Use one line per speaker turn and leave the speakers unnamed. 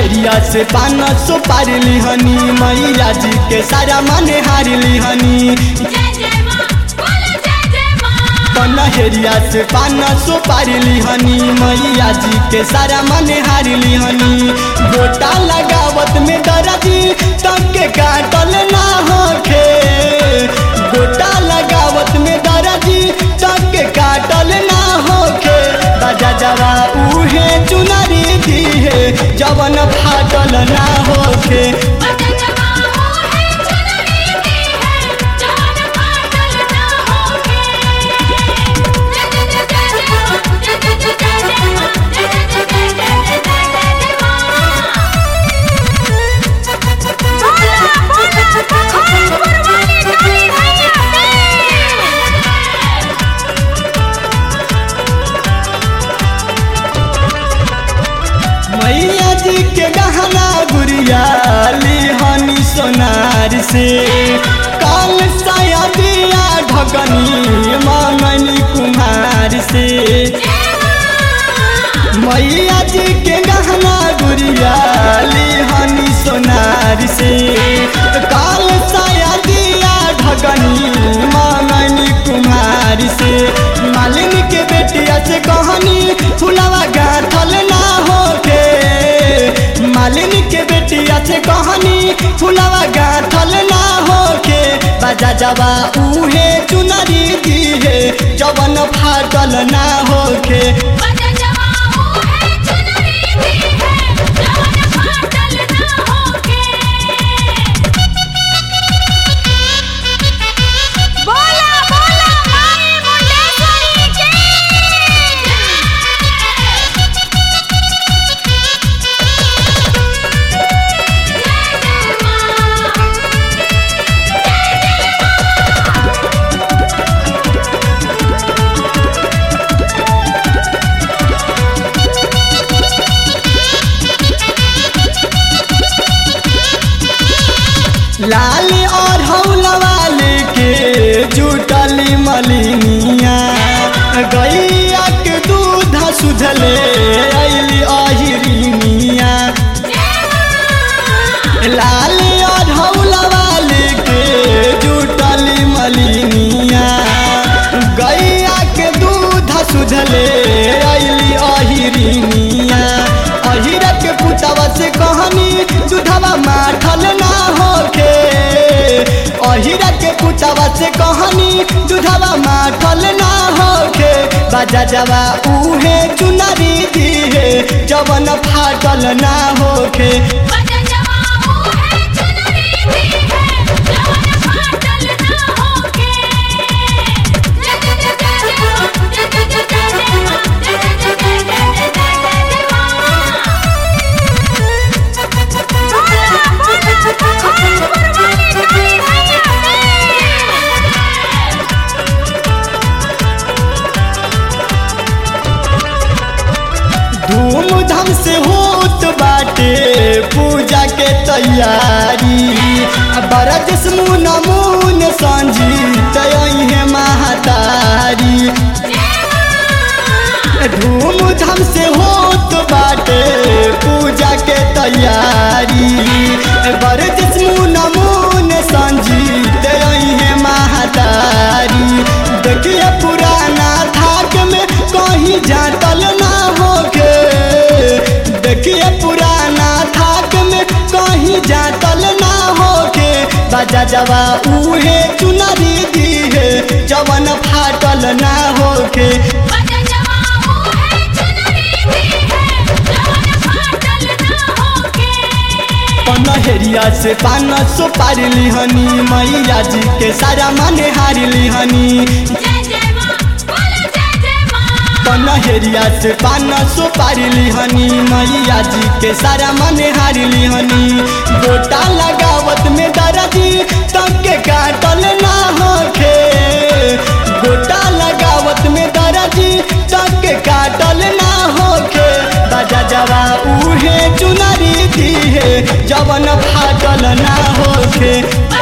हेरिया से पान सो पार लिहनी मैया जी के सारा माने हार लिहनी
जय जय माँ बोलो जय जय माँ
पन हेरिया से पान सो पार लिहनी मैया जी के सारा माने हार लिहनी गोटा लगावत में दर्दी तक के काटल ना होखे गोटा लगावत में दर्दी तक के काटल ना होखे बाजा जवा उहे चुनरी दी है जवन फाटल ना होखे
बजा जवाओ है चुनरी दी है जान फाटल ना होके जय जय जय जय जय माँ जय जय जय जय जय माँ जय जय जय जय जय जय जय जय माँ बोला बोला भगवान गुरबानी काली मैया
मैया जी के गहना गुड़िया लिहनी सोनार से काल साया दिया ढकनी मंगनी कुम्हार से मैया जी के गहना गुड़िया लिहनी सोनार से काल साया दिया ढकनी मंगनी कुम्हार से मालिनी के बेटिया से कहनी फुलावा गाथल ना होके मालिनी के बेटिया से कहनी फुलावा गाथल ना होके बाजा जवा उहे चुनरी दी है जवन फाटल ना होके
बजा जवाओ है चुनरी दी है जान फाटल ना होके बोला बोला माई मुंडेश्वरी की जय जय माँ
लाल और हौलवा लेके जुटली मलिनिया गैया के दूध सुधले अली अहिरिनिया लाल और हौलवा लेके जुटली मलिनिया गैया के दूध सुधले अली अहिरिनिया अहिरा के पुतवा से कहनी दूधवा माठल ना होके अहिरा के पुतवा से कहनी दूधवा माठल ना होके बाजा जवा उहे चुनरी दी है जवन फाटल ना होके
बजा जवाओ है चुनरी दी है जान फाटल ना होके जय जय जय जय जय माँ जय जय जय जय जय माँ जय जय जय जय जय जय जय जय माँ बोला बोला भगवान गुरबानी काली मैया
धूमधाम से होत बाटे पूजा के तैयारी बरज मुन मुन संजीत है महातारी धूमधाम से होत बाटे पूजा के तैयारी बरज मुन मुन संजीत है महातारी देखिए पुराना थाक में कहीं जातल ना होके देखिए पुराना थाक में कहीं जातल ना होके बाजा जवा उहे चुनरी दी है जवन फाटल ना होके
बजा जवाओ है चुनरी दी है जान फाटल ना होके
पनहेरिया से पान सो पार लिहनी मैया जी के सारा माने हार लिहनी
जय जय माँ बोलो जय जय माँ
पनहेरिया से पान सो पार लिहनी मैया जी के सारा माने हार लिहनी गोटा लगावत में दर्दी तक के काटल ना होखे गोटा लगावत में दर्दी तक के काटल ना होखे बाजा जवा उहे चुनरी दी है जवन फाटल ना होखे